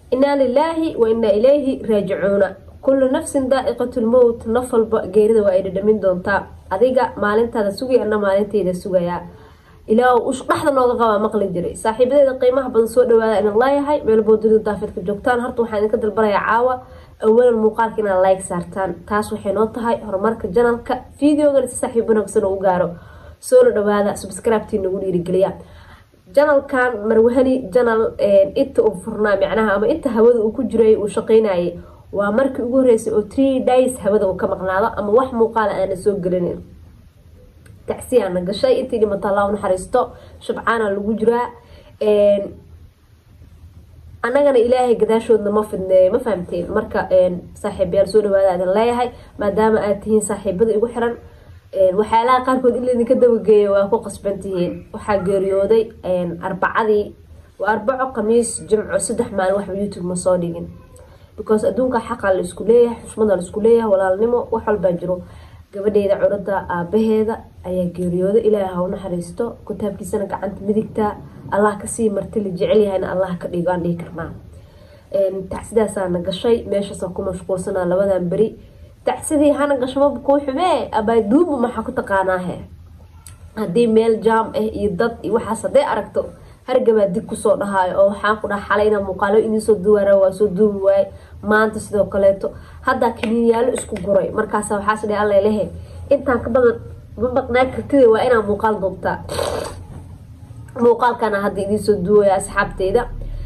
inaa lilaahi wa inaa ilayhi raajicuuna kullu nafsin daa'iqatu lmowt naf walba geerida waa ay dhadhamin doontaa adiga maalintaada sugay ana maalintayda sugayaa ilaa dhexda nooga qabaa maqli jiray saaxiibadeeda qiimaha badan soo dhawaada inaan laayahay meelboo dunida daafidka joogtaan horta waxaan idinka dalbanayaa caawa awalan muuqaalka inaad like saartaan taas waxay noo tahay horumarka janalka videogan si saaxiib wanaagsan oo u gaaro soo la dhawaada subscribe-tii nagu dhiirigeliya janalkan marwahani janal inta uu furnaa micnaha ama inta hawada uu ku jiray uu shaqeynayay waa markii ugu horeysay oo tree days hawada uu ka maqnaado ama wax muuqaala aana soo gelinin tacsiyaana gashay intii dhimata allah naxariisto shabcaana lagu jiraa annagana ilaahay gadaashoodna ma fidneeyo ma fahamteen marka saaxiibayaal soo dhawaada idin leeyahay maadaama aad tihiin saaxiibada igu xiran waxyaalaha qaarkood in laydinka dabageeyo waa ku qasban tihiin waxaa geeriyooday arbacadii waa arbaco khamiis jimco saddex maalin waxba youtube ma soo dhigin because adduunka xaqa la isku leeyahay xushmada la isku leeyahay walaalnimo wax walbaa jiro gabadheeda curada aabaheeda ayaa geeriyooda ilaaha ha u naxariisto kitaabkiisana gacanta midigta allah kasii marti la jecel yahayna allah ka dhigo aan dhihi karnaa tacsidaasaana gashay meeshaasa ku mashquulsanaa labadan beri tacsidii hana gasho maba kuu xumee abaaduuba maxaa ku taqaanaahe haddii meel jaam ah iyo dad iyo waxaas hadday aragto hargabaa dig kusoo dhahaayo oo waxaan ku dhaha xalayna muuqaalo idinsoo duwaara waa soo duubi waaye maanta sidoo kaleeto haddaa kiniinyaalo isku guray markaas waxaas dhe alla lehe intaan ka badan ma maqnaa kartida waa inaa muuqaal duubtaa muuqaalkana hadda idinsoo duwaya asxaabteyda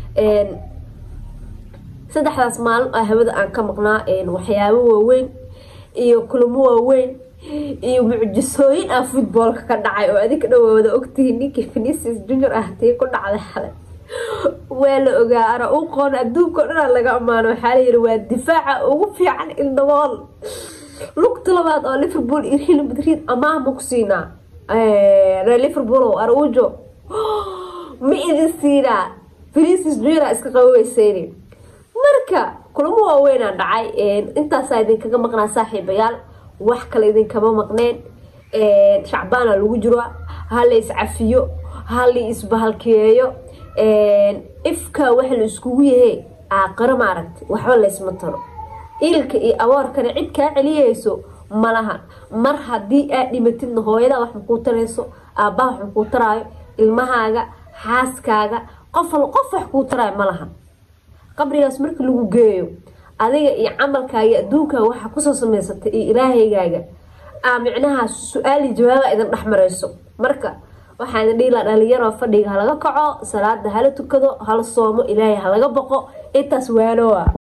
saddexdaas maalin oo hawada aan ka maqnaa waxyaabo waaweyn iyo kulamo waaweyn iyo mucjisooyin ah futboolka ka dhacay oo adinka dhawaawada ogtihiin ninkii finisis junior ah tii ku dhacday xalay waa la ogaa ana u qoon adduunka o dhanaa laga ammaano waxaa layiri waa difaaca ugu fiican ildabool lugta labaad oo liverpool iyo real madrid amaahma ku siinaa reer liverpool aruujo ma idin siinaa finisis junior iska qabaweyseyni marka kulamo waaweynaa dhacay intaasaa idinkaga maqnaa saaxiibayaal wax kale idinkama maqneen shacbaana lagu jiro hala iscafiyo hala isbahalkeeyo ifka waxa la iskugu yahe aaqaro maaragta waxba laysma taro ilka iyo aboorkana cid kaa celiyeyso malahan mar haddii aad dhimatidna hooyadaa wax makuu tarayso aabbaha wax makuu taraayo ilmahaaga xaaskaaga qof qof wax kuu taraayo malahan qabrigaas marka lagu geeyo adiga iyo camalkaaga adduunkaaga waxaa kusoo samaysatay iyo ilaahaygaaga aa micnaha su-aali jawaaba idin dhex mareyso marka waxaa idin dhiilaa dhalinyaro fadhiga halaga kaco salaada hala tukado hala soomo ilaahay halaga boqo intaas waanoa